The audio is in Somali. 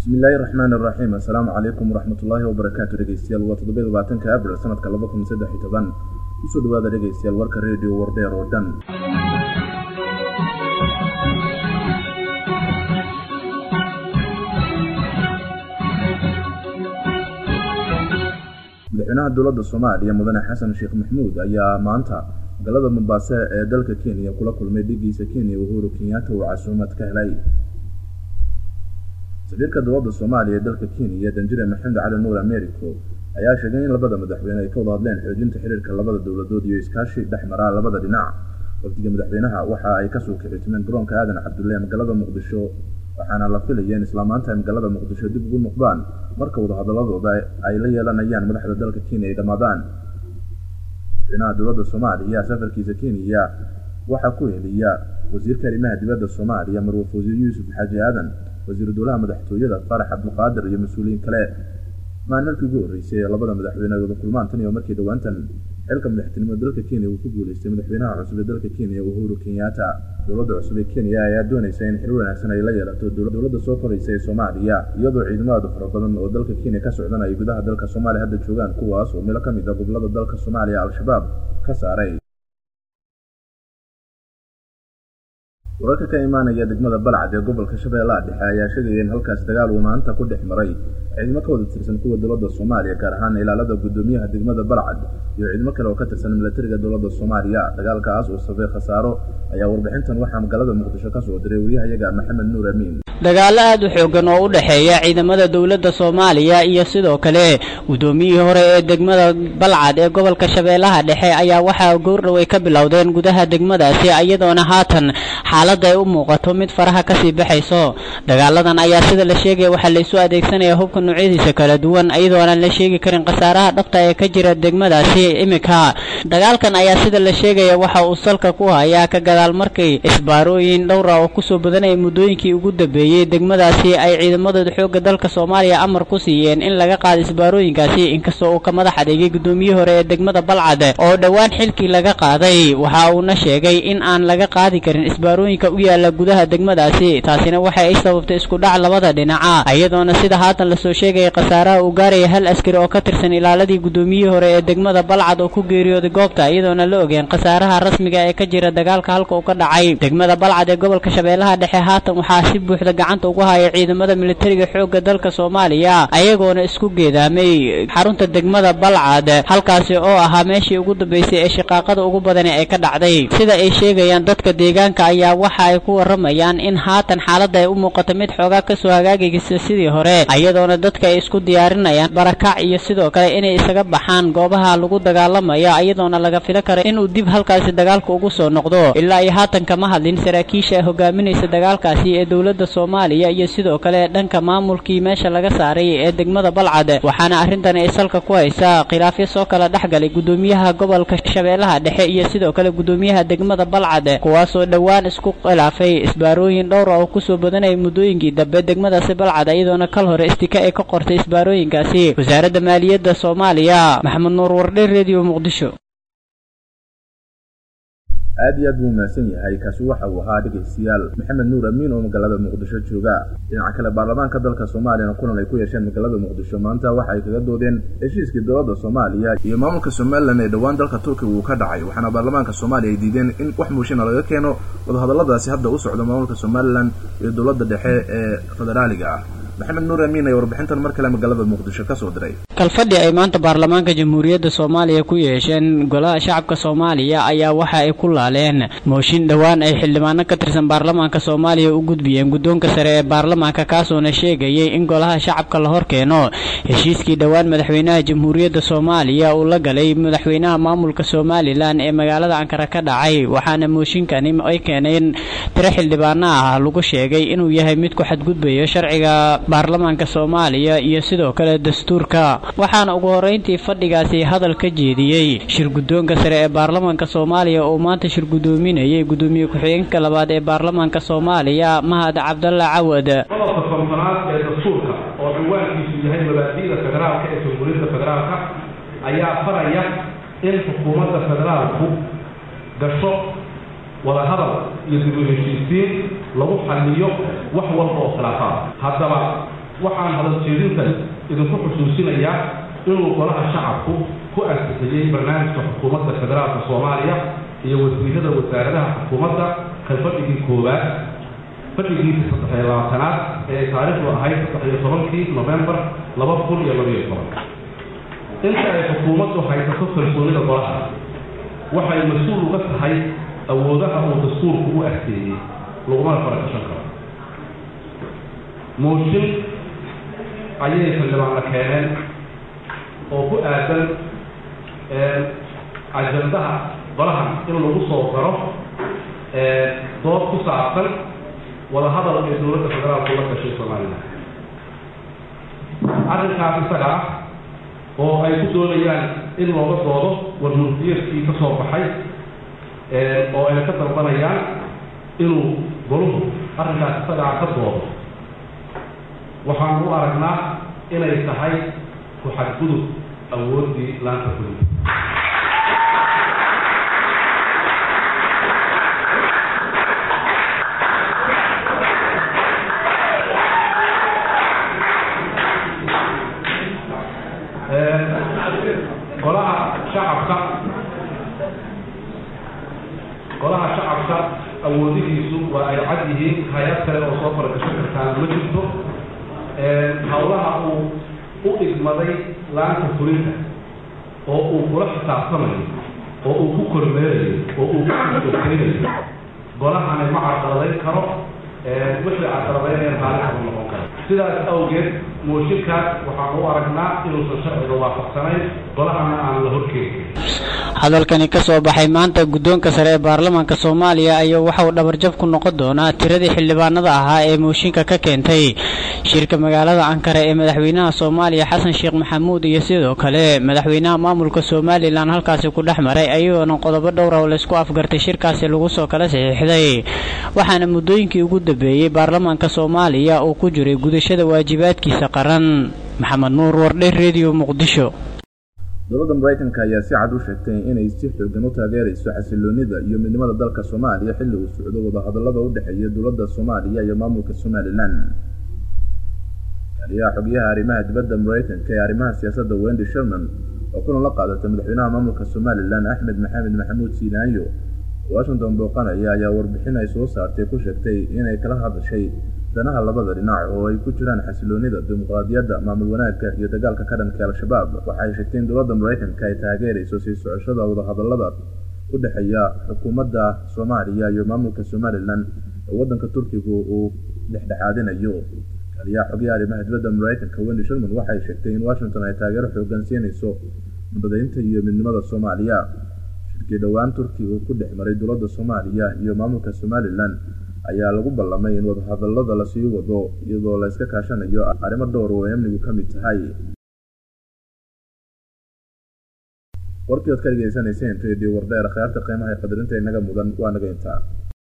bismillaahi raxmaani raxiim assalaamu calaykum waraxmatullaahi wabarakaatu dhegeystayaal waa toddobiy labaatanka abril sanadka laba kun saddex iyo toban kusoo dhawaada dhegeystayaal warka redio wardheer oo dhan madaxweynaha dowladda soomaaliya mudane xasan sheekh maxmuud ayaa maanta magaalada mombaaso ee dalka kenya kula kulmay dhigiisa kenya uhuru kenyatta uu casuumad ka helay safiirka dowladda soomaaliya ee dalka kenya danjire maxamed cali nuur americo ayaa sheegay in labada madaxweyne ay ka wada hadleen xoojinta xiriirka labada dowladood iyo iskaashi dhex maraa labada dhinac wafdiga madaxweynaha waxa ay kasoo kicitimeen garoonka aadan cabdulle ee magaalada muqdisho waxaana la filaya in isla maanta ay magaalada muqdisho dib ugu noqdaan marka wadahadaladooda ay la yeelanayaan madaxda dalka kenya ay dhammaadaan madaxweynaha dowladda soomaaliya safarkiisa kenya waxaa ku heliya wasiirka arrimaha dibadda soomaaliya marwaf wasiir yuusuf xaaji aadan wasiiru dowlaha madaxtooyada farax cabdulqaadir iyo mas-uuliyiin kale maan markii ugu horreysay ee labada madaxweyne ay wada kulmaan tan iyo markii dhowaantan xilka madaxtinimo dalka kenya uu ku guuleystay madaxweynaha cusub ee dalka kenya uhuru kenyatta dowladda cusub ee kenya ayaa doonaysa in xiriir wanaagsan ay la yeelato dowladda soo koraysa ee soomaaliya iyadoo ciidamada fara badan oo dalka kenya ka socdan ay gudaha dalka soomaaliya hadda joogaan kuwaas oo meelo ka mid a gobolada dalka soomaaliya al-shabaab ka saaray wararka ka imaanaya degmada balcad ee gobolka shabeellaha dhexe ayaa sheegaya in halkaas dagaal uu maanta ku dhex maray ciidamo ka wada tirsan kuwa dowladda soomaaliya gaar ahaan ilaalada guddoomiyaha degmada balcad iyo ciidamo kale oo ka tirsan milatariga dowladda soomaaliya dagaalkaas uu sabay khasaaro ayaa warbixintan waxaa magaalada muqdisho ka soo diray wariyahayaga maxamed nuur amiin dagaalo aad u xoogan oo u dhexeeya ciidamada dowladda soomaaliya iyo sidoo kale guddoomiyihii hore ee degmada balcad ee gobolka shabeellaha dhexe ayaa waxaa goordhow ay ka bilowdeen gudaha degmadaasi iyadoona haatan xaaladda ay u muuqato mid faraha kasii baxayso dagaaladan ayaa sida la sheegaya waxaa laysu adeegsanaya hubka noocyadiisa kala duwan iyadoonaan la sheegi karin khasaaraha dhabta ee ka jira degmadaasi iminka dagaalkan ayaa sida la sheegaya waxa uu salka ku hayaa ka gadaal markay isbaarooyin dhowra oo kusoo badanaya muddooyinkii ugu dambeeyey degmadaasi ay ciidamadooda xoogga dalka soomaaliya amar ku siiyeen in laga qaado isbaarooyinkaasi inkastoo uu ka madax adeegay guddoomiyihii hore ee degmada balcad oo dhowaan xilkii laga qaaday waxa uuna sheegay in aan laga qaadi karin isbaarooyinka u yaala gudaha degmadaasi taasina waxa ay sababtay isku dhac labada dhinaca iyadoona sida haatan lasoo sheegaya khasaaraha uu gaaraya hal askari oo ka tirsan ilaaladii guddoomiyihii hore ee degmada balcad oo ku geeriyooday goobta iyadoona la ogeen khasaaraha rasmiga ee ka jira dagaalka halka uu ka dhacay degmada balcad ee gobolka shabeellaha dhexe haatan waxaa si buuxda gacanta ugu haya ciidamada militariga xoogga dalka soomaaliya ayagoona isku geedaamay xarunta degmada balcad halkaasi oo ahaa meeshii ugu dambeysay ee shaqaaqada ugu badani ay ka dhacday sida ay sheegayaan dadka deegaanka ayaa waxa ay ku waramayaan in haatan xaaladda ay u muuqato mid xoogaa kasoo hagaagaysa sidii hore iyadoona dadka ay isku diyaarinayaan barakac iyo sidoo kale inay isaga baxaan goobaha lagu dagaalamaya iyadoona laga filo karo inuu dib halkaasi dagaalka ugu soo noqdo ilaa iyo haatan kama hadlin saraakiisha hogaaminaysa dagaalkaasi ee dowladda soomaaliya iyo sidoo kale dhanka maamulkii meesha laga saaray ee degmada balcad waxaana arrintan ay salka ku haysaa khilaafyo soo kala dhexgalay guddoomiyaha gobolka shabeellaha dhexe iyo sidoo kale guddoomiyaha degmada balcad kuwaasoo dhowaan isku khilaafay isbaarooyin dhowra oo kusoo badanaya muddooyinkii dambe degmadaasi balcad iyadoona kal hore istika ay ka qortay isbaarooyinkaasi wasaaradda maaliyadda soomaaliya maxamed nuur wardhe redio muqdisho aad iyo aad buu mahadsan yahay kaasi waxa uu ahaa dhegaystayaal maxamed nuur amiin oo magaalada muqdisho jooga dhinaca kale baarlamaanka dalka soomaaliyana kulan ay ku yeesheen magaalada muqdisho maanta waxa ay kaga doodeen heshiiskii dowladda soomaaliya iyo maamulka somalilan ee dhowaan dalka turkiga uu ka dhacay waxaana baarlamaanka soomaaliya ay diideen in wax muushina laga keeno wadahadalladaasi hadda u socda maamulka somalilan iyo dowladda dhexe ee federaaliga ah maxamed nuur amiin ayaa warbixintan mar kale magaalada muqdisho ka soo diray kalfadhi ay maanta baarlamaanka jamhuuriyadda soomaaliya ku yeesheen golaha shacabka soomaaliya ayaa waxa ay ku laaleen mooshin dhowaan ay xildhibaano ka tirsan baarlamaanka soomaaliya u gudbiyeen guddoonka sare ee baarlamaanka kaasoona sheegayay in golaha shacabka la hor keeno heshiiskii dhowaan madaxweynaha jamhuuriyadda soomaaliya uu la galay madaxweynaha maamulka somalilan ee magaalada ankara ka dhacay waxaana mooshinkani ay keeneen tiro xildhibaano ah lagu sheegay inuu yahay mid ku xadgudbayo sharciga baarlamaanka soomaaliya iyo sidoo kale dastuurka waxaana ugu horreyntii fadhigaasi hadal ka jeediyey shir guddoonka sare ee baarlamaanka soomaaliya oo maanta shir guddoominayay guddoomiye ku-xigeenka labaad ee baarlamaanka soomaaliya mahad cabdalla cawad qodobka kontonaad ee dastuurka oo ciwaankiisu yahay mabaadi'da federaalka ee jamhuuriyadda federaalka ayaa faraya in xukuumadda federaalku gasho wadahadal iyo dib u heshiisiin lagu xalliyo wax walba oo khilaafaad haddaba waxaan hadaljeedintan idinku xusuusinayaa inuu golaha shacabku ku ansixiyey barnaamijka xukuumadda federaalka soomaaliya iyo wasiirada wasaaradaha xukuumadda kan fadhigii koowaad fadhigiisa saddex iyo labaatanaad ee ay taariikhdu ahayd saddex iyo tobankii novembar laba kun iyo labayo toban inta ay xukuumaddu haysato kalsoonida golaha waxay mas-uul uga tahay awoodaha uu dastuurku u adkeeyey lagumana farakashan karo mooshin ayay xildhibaanla keeneen oo ku aadan ajandaha golahan in lagu soo daro dood ku saabsan wadahadal ee dowladda federaalku la gashay somalilan arrinkaas isaga ah oo ay ku doonayaan in looga doodo warmurtiyadkii ka soo baxay oo ay ka dalbanayaan inuu goluhu arrinkaas isagaa ka doodo waxaanu u aragnaa inay tahay ku xadgudub awooddii laanta fulinta golaha shacabka golaha shacabka awoodihiisu waa ay cad yihiin hay-ad kale oo soo faragashan kartaana ma jirto hawlaha uu u igmaday laanta fulinta oo uu kula xisaabtamayo oo uu ku kormeerayo oo uu ku ogeynayo golahani ma carqaladayn karo wixii carqaladaynaya maalin kama noqon karo sidaas awgeed mooshinkaas waxaan u aragnaa inuusan sharciga waafaqsanayn golahana aan la horkeeni hadalkani ka soo baxay maanta guddoonka sare ee baarlamaanka soomaaliya ayaa waxa uu dhabarjab ku noqon doonaa tiradii xildhibaanada ahaa ee mooshinka ka keentay shirka magaalada ankara ee madaxweynaha soomaaliya xasan sheekh maxamuud iyo sidoo kale madaxweynaha maamulka somalilan halkaasi ku dhex maray ayagoona qodobo dhowra oo laysku afgartay shirkaasi lagu soo kala saxiixday waxaana muddooyinkii ugu dambeeyey baarlamaanka soomaaliya uu ku jiray gudashada waajibaadkiisa qaran maxamed nuur wardhe redio muqdisho dowladda maraykanka ayaa si cad u sheegtay inay si xoogan u taageerayso xasiloonida iyo midnimada dalka soomaaliya xilli uu socdo wadahadallada u dhexeeya dowladda soomaaliya iyo maamulka somalilan taliyaha xogyaha arrimaha dibadda maraykanka ee arrimaha siyaasadda wendy sherman oo kulan la qaadatay madaxweynaha maamulka somalilan axmed maxamed maxamuud siinaayo washington booqanaya ayaa warbixin ay soo saartay ku sheegtay inay kala hadashay danaha labada dhinac oo ay ku jiraan xasiloonida dimuqraadiyadda maamul wanaagka iyo dagaalka ka dhanka al-shabaab waxay sheegtay in dowladda maraykanka ay taageerayso sii socoshada wadahadallada u dhexeeya xukuumadda soomaaliya iyo maamulka somalilan oo waddanka turkigu uu dhexdhexaadinayo taliyaha xogyaha arrimaha dibadda maraykanka wendy sherman waxay sheegtay in washington ay taageero xoogan siinayso nabadaynta iyo midnimada soomaaliya shirkii dhowaan turkiga ku dhex maray dowladda soomaaliya iyo maamulka somalilan ayaa lagu ballamay in wadahadallada lasii wado iyadoo la iska kaashanayo arrimo dhowr oo ay amnigu ka mid tahay warkii ood ka dhegeysanayseen radio wardheer khayaarta qiimaha ee qadarinta inaga mudan waa naga intaa